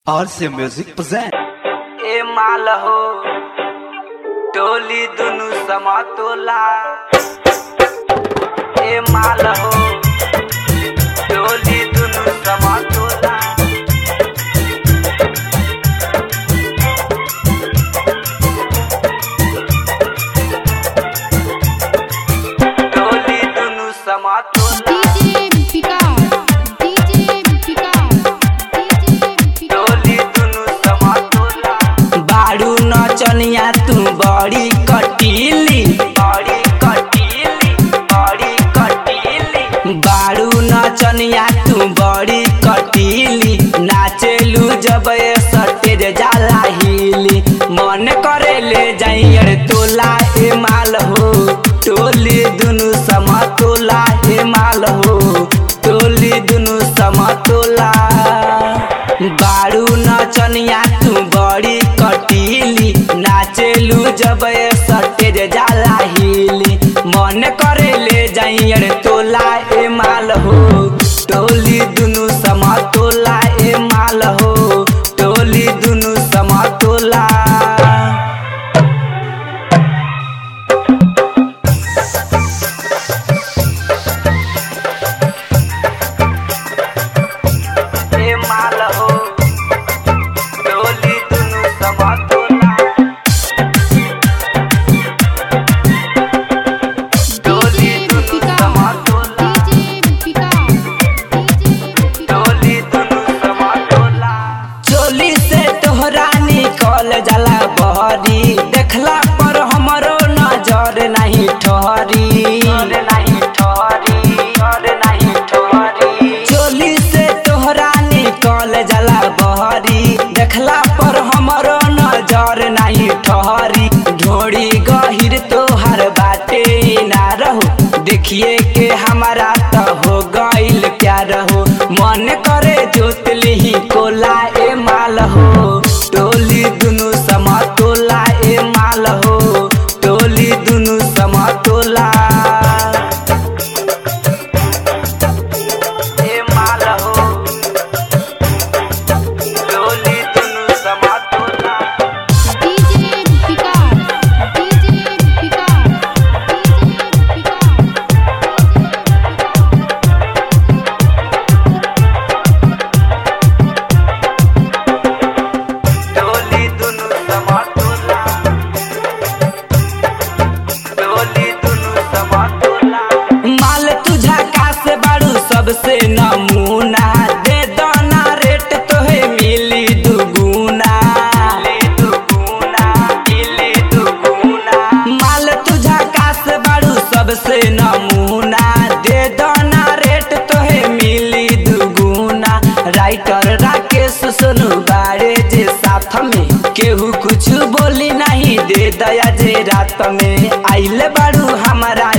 RC Music present. ए माल हो टोली दुनु समतोला ए माल हो टोली दुनु समतोला टोली दुनु समतोला DJ Picard, DJ Picard, DJ Picard. टोली दुनु समतोला बाड़ू नचनिया तू बड़ी कटीली बड़ी कटीली बड़ी कटीली बाड़ू नचनिया तू बड़ी कटीली नाचेलू जब ये सटेज जाला हिली मन करे ले जाइयर तोला ए माल हो टोली दुनु समतोला ए माल हो टोली दुनु समतोला बाड़ू नचनिया तू बड़ी कटीली नाचेलू जब ये सटेज जाला हिली मन करे ले जाइयर तोला ए माल हो टोली दुनु समतोला ए माल हो टोली दुनु समतोला ए माल हो टोली दुनु समतोला टोली DJ दुनु Picard, समतोला DJ Picard, DJ Picard. टोली दुनु समतोला चोली से तोहरा निकल जाला बहरी देखला पर हमरो नजर नहीं ठहरी नहीं ठहरी नहीं ठहरी चोली से तोहरा निकल जाला बहरी देखला पर हमरो नजर नहीं ठहरी ढोड़ी गहिर तोहर बाटे ना रहो देखिए के हमारा तो हो गइल प्यार हो मन करे जोतली कोला ए माल हो टोली दुनु समतोला ए माल हो टोली दुनु समतोला ए माल हो टोली दुनु समतोला DJ Picard, DJ Picard, DJ Picard. टोली दुनु समतोला टोली दुनु समतोला माल तुझा कास बाड़ू सबसे नमूना दे दाना रेट तोहे मिली दुगुना दुगुना मिली दुगुना माल तुझा कास बाड़ू सबसे नमूना दे दाना रेट तोहे मिली दुगुना राइटर राकेश सोनू बाड़े जे साथ में केहू कुछ बोली नहीं दे दया जे रात में आइले बाड़ू हमारा